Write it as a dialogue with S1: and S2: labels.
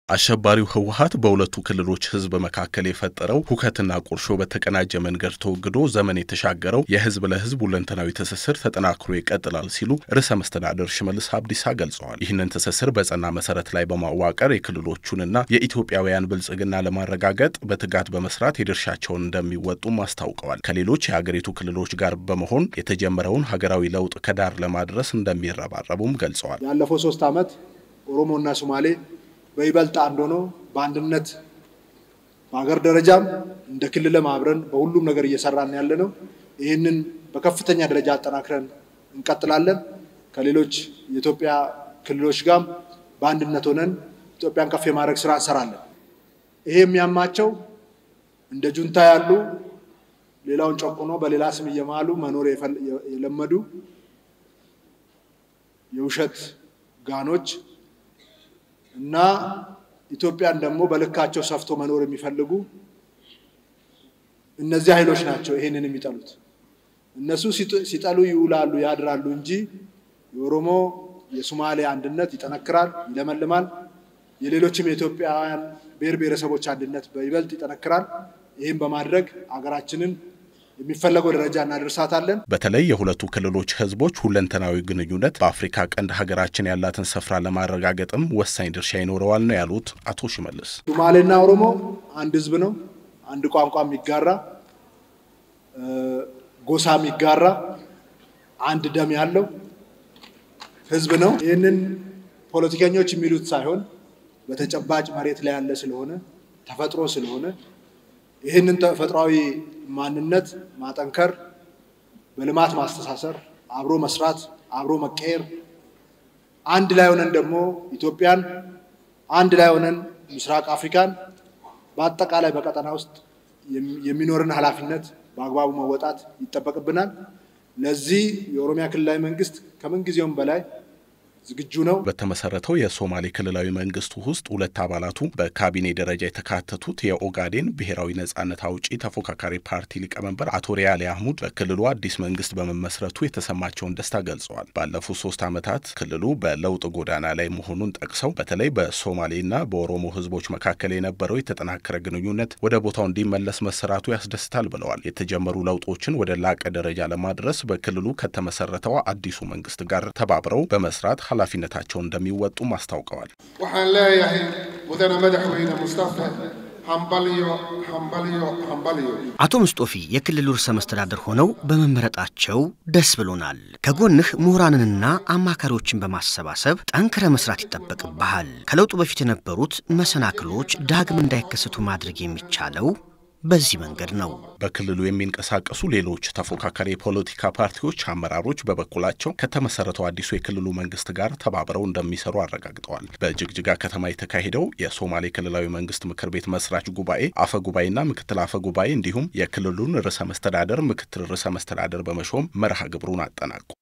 S1: አሸባሪው ህወሀት በሁለቱ ክልሎች ህዝብ መካከል የፈጠረው ሁከትና ቁርሾ በተቀናጀ መንገድ ተወግዶ ዘመን የተሻገረው የህዝብ ለህዝብ ሁለንተናዊ ትስስር ተጠናክሮ ይቀጥላል ሲሉ ርዕሰ መስተዳደር ሽመልስ አብዲሳ ገልጸዋል። ይህንን ትስስር በጸና መሰረት ላይ በማዋቀር የክልሎቹንና የኢትዮጵያውያን ብልጽግና ለማረጋገጥ በትጋት በመስራት የድርሻቸውን እንደሚወጡም አስታውቀዋል። ከሌሎች የሀገሪቱ ክልሎች ጋር በመሆን የተጀመረውን ሀገራዊ ለውጥ ከዳር ለማድረስ እንደሚረባረቡም ገልጸዋል።
S2: ያለፈው ሶስት ዓመት ኦሮሞና ሶማሌ በይበልጥ አንድ ሆኖ በአንድነት በሀገር ደረጃም እንደ ክልልም አብረን በሁሉም ነገር እየሰራን ያለ ነው። ይህንን በከፍተኛ ደረጃ አጠናክረን እንቀጥላለን። ከሌሎች የኢትዮጵያ ክልሎች ጋርም በአንድነት ሆነን ኢትዮጵያን ከፍ የማድረግ ስራ እንሰራለን። ይሄ የሚያማቸው እንደ ጁንታ ያሉ ሌላውን ጨቁኖ በሌላ ስም እየማሉ መኖር የለመዱ የውሸት ጋኖች እና ኢትዮጵያን ደግሞ በልካቸው ሰፍቶ መኖር የሚፈልጉ እነዚህ ኃይሎች ናቸው ይሄንን የሚጠሉት። እነሱ ሲጠሉ ይውላሉ ያድራሉ እንጂ የኦሮሞ የሶማሌ አንድነት ይጠነክራል፣ ይለመልማል። የሌሎችም የኢትዮጵያውያን ብሔር ብሔረሰቦች አንድነት በይበልጥ ይጠነክራል። ይህም በማድረግ አገራችንን የሚፈለገው ደረጃ እናደርሳታለን።
S1: በተለይ የሁለቱ ክልሎች ህዝቦች ሁለንተናዊ ግንኙነት በአፍሪካ ቀንድ ሀገራችን ያላትን ስፍራ ለማረጋገጥም ወሳኝ ድርሻ ይኖረዋል ነው ያሉት አቶ ሽመልስ።
S2: ሶማሌና ኦሮሞ አንድ ህዝብ ነው። አንድ ቋንቋ የሚጋራ ጎሳ የሚጋራ አንድ ደም ያለው ህዝብ ነው። ይህንን ፖለቲከኞች የሚሉት ሳይሆን በተጨባጭ መሬት ላይ ያለ ስለሆነ ተፈጥሮ ስለሆነ ይህንን ተፈጥሯዊ ማንነት ማጠንከር፣ በልማት ማስተሳሰር፣ አብሮ መስራት፣ አብሮ መቀየር፣ አንድ ላይ ሆነን ደግሞ ኢትዮጵያን አንድ ላይ ሆነን ምስራቅ አፍሪካን በአጠቃላይ በቀጠና ውስጥ የሚኖርን ኃላፊነት በአግባቡ መወጣት ይጠበቅብናል። ለዚህ የኦሮሚያ ክልላዊ መንግስት ከምንጊዜውም በላይ ዝግጁ ነው።
S1: በተመሰረተው የሶማሌ ክልላዊ መንግስት ውስጥ ሁለት አባላቱ በካቢኔ ደረጃ የተካተቱት የኦጋዴን ብሔራዊ ነጻነት አውጪ ተፎካካሪ ፓርቲ ሊቀመንበር አቶ ሪያሌ አህሙድ በክልሉ አዲስ መንግስት በመመስረቱ የተሰማቸውን ደስታ ገልጸዋል። ባለፉት ሶስት ዓመታት ክልሉ በለውጥ ጎዳና ላይ መሆኑን ጠቅሰው በተለይ በሶማሌና በኦሮሞ ህዝቦች መካከል የነበረው የተጠናከረ ግንኙነት ወደ ቦታው እንዲመለስ መሰራቱ ያስደስታል ብለዋል። የተጀመሩ ለውጦችን ወደ ላቀ ደረጃ ለማድረስ በክልሉ ከተመሰረተው አዲሱ መንግስት ጋር ተባብረው በመስራት ኃላፊነታቸውን እንደሚወጡም አስታውቀዋል።
S3: waxaan leeyahay mudane madaxweyne mustafa hambalyo hambalyo hambalyo
S4: አቶ ምስጦፊ የክልሉ ርዕሰ መስተዳደር ሆነው በመመረጣቸው ደስ ብሎናል። ከጎንህ ምሁራንንና አማካሪዎችን በማሰባሰብ ጠንክረ መስራት ይጠበቅብሃል። ከለውጡ በፊት የነበሩት መሰናክሎች ዳግም እንዳይከሰቱ ማድረግ የሚቻለው በዚህ መንገድ ነው።
S1: በክልሉ የሚንቀሳቀሱ ሌሎች ተፎካካሪ የፖለቲካ ፓርቲዎች አመራሮች በበኩላቸው ከተመሰረተው አዲሱ የክልሉ መንግስት ጋር ተባብረው እንደሚሰሩ አረጋግጠዋል። በጅግጅጋ ከተማ የተካሄደው የሶማሌ ክልላዊ መንግስት ምክር ቤት መስራች ጉባኤ አፈ ጉባኤና ምክትል አፈ ጉባኤ እንዲሁም የክልሉን ርዕሰ መስተዳደር፣ ምክትል ርዕሰ መስተዳደር በመሾም መርሃ ግብሩን አጠናቋል።